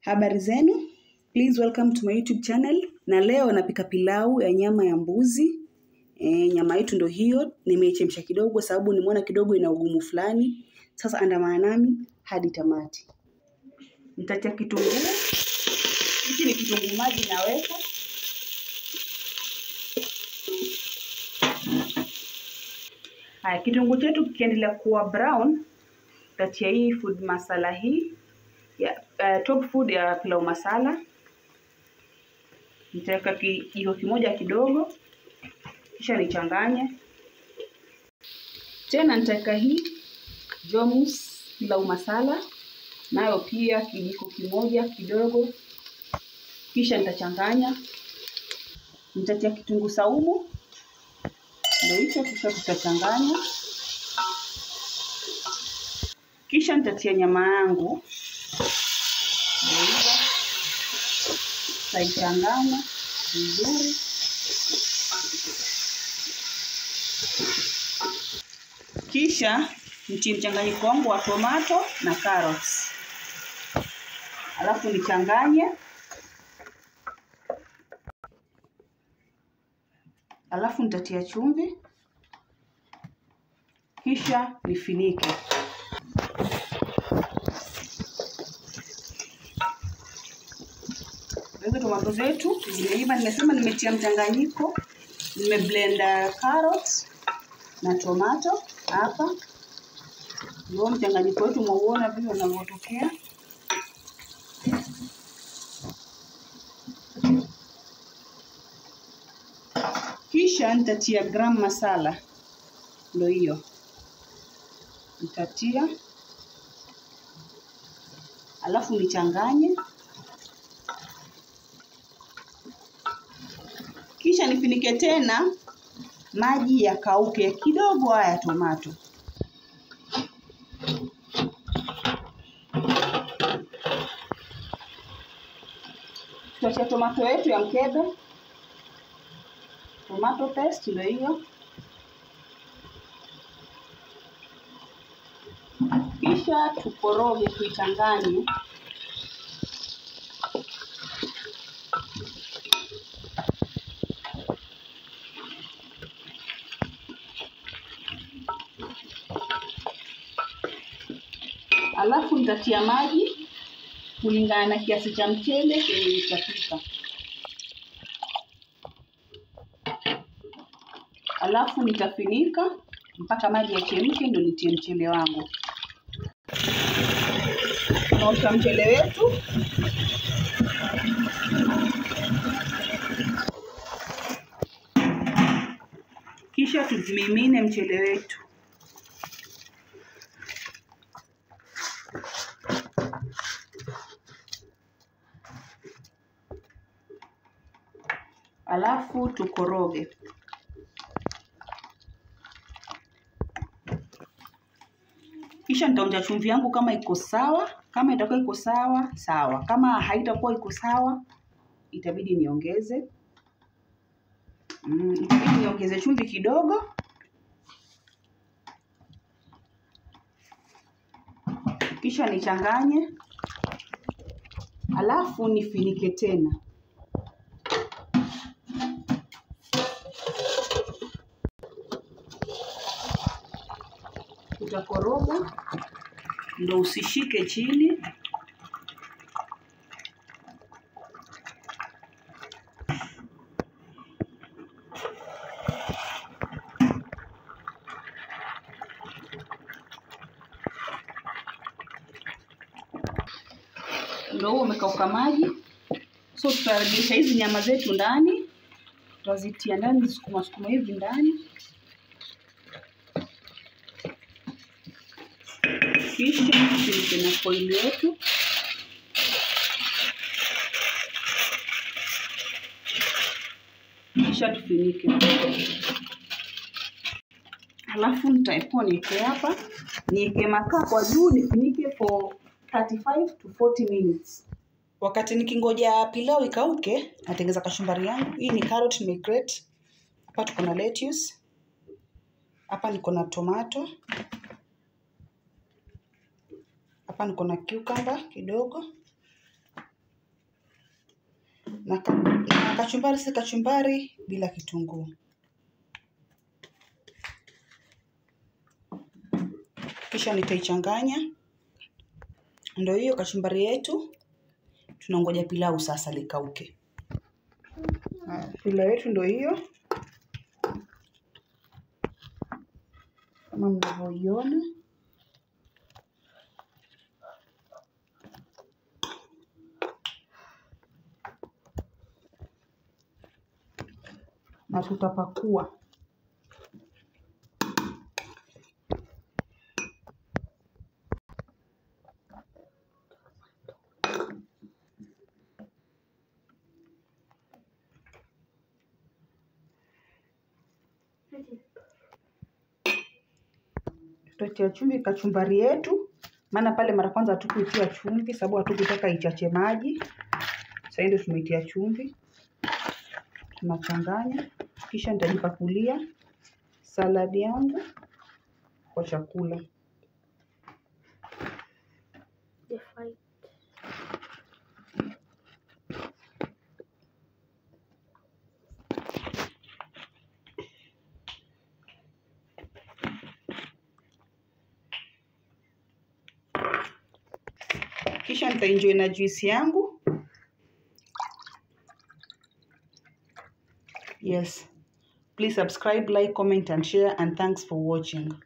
Habari zenu, please welcome to my YouTube channel. Na leo napika pilau ya nyama ya mbuzi. E, nyama yetu ndo hiyo, nimeichemsha kidogo sababu nimeona kidogo ina ugumu fulani. Sasa andamana nami hadi tamati. Nitatia kitunguu. Hiki ni kitunguu maji naweka. Haya, kitunguu chetu kikiendelea kuwa brown, tatia hii food masala hii ya uh, top food ya pilau masala. Nitaweka kijiko kimoja kidogo, kisha nichanganye tena. Nitaweka hii Jomus pilau masala nayo pia kijiko kimoja kidogo, kisha nitachanganya. Nitatia kitunguu saumu, ndio hicho, kisha tutachanganya kisha nitatia nyama yangu ndio taichanganya vizuri. Kisha nitie mchanganyiko wangu wa tomato na carrots, alafu nichanganye, alafu nitatia chumvi, kisha nifinike. Hizo tomato zetu zimeiva. Nimesema nimetia mchanganyiko, nimeblend carrot na tomato hapa. Ndio mchanganyiko wetu, mwauona vile unavyotokea. Kisha nitatia gram masala, ndio hiyo nitatia, alafu nichanganye kisha nifinike tena, maji yakauke kidogo, haya tomato. Tutatia tomato yetu ya mkebe, tomato paste ndio hiyo. Kisha tukoroge, tuichanganye alafu nitatia maji kulingana na kiasi cha mchele kenye nitapika, alafu nitafinika mpaka maji yachemke, ndio nitie mchele wangu. Tunaosha mchele wetu kisha tuzimimine mchele wetu alafu tukoroge. Kisha nitaonja chumvi yangu kama iko sawa. Kama itakuwa iko sawa sawa, kama haitakuwa iko sawa itabidi niongeze. Mm, itabidi niongeze chumvi kidogo. Kisha nichanganye, alafu nifinike tena. Utakoroga ndo usishike chini. Ndo huo umekauka maji, so tutaregesha hizi nyama zetu ndani, tutazitia ndani, sukuma sukuma hivi ndani kisha tufunike na foili yetu. Kisha tufinike, halafu nitaepoa niweke hapa, niweke makaa kwa juu, nifinike for 35 to 40 minutes. Wakati nikingoja pilau ikauke, natengeza kachumbari yangu. Hii ni carrot nimegrate. Hapa tuko na lettuce, hapa niko na tomato hapa niko na cucumber kidogo, na, ka- na kachumbari si kachumbari bila kitunguu. Kisha nitaichanganya. Ndio hiyo kachumbari yetu. Tunangoja pilau sasa likauke. Haya, Pilau yetu ndio hiyo kama mnavyoiona. na tutapakua. Tutatia chumvi kachumbari yetu, maana pale mara kwanza hatukuitia chumvi sababu hatukutaka ichache maji. Sasa ndio tumeitia chumvi, tunachanganya, kisha nitajipakulia saladi yangu kwa chakula. The fight. Kisha nitaenjoy na juisi yangu. Yes. Please subscribe, like, comment and share and thanks for watching.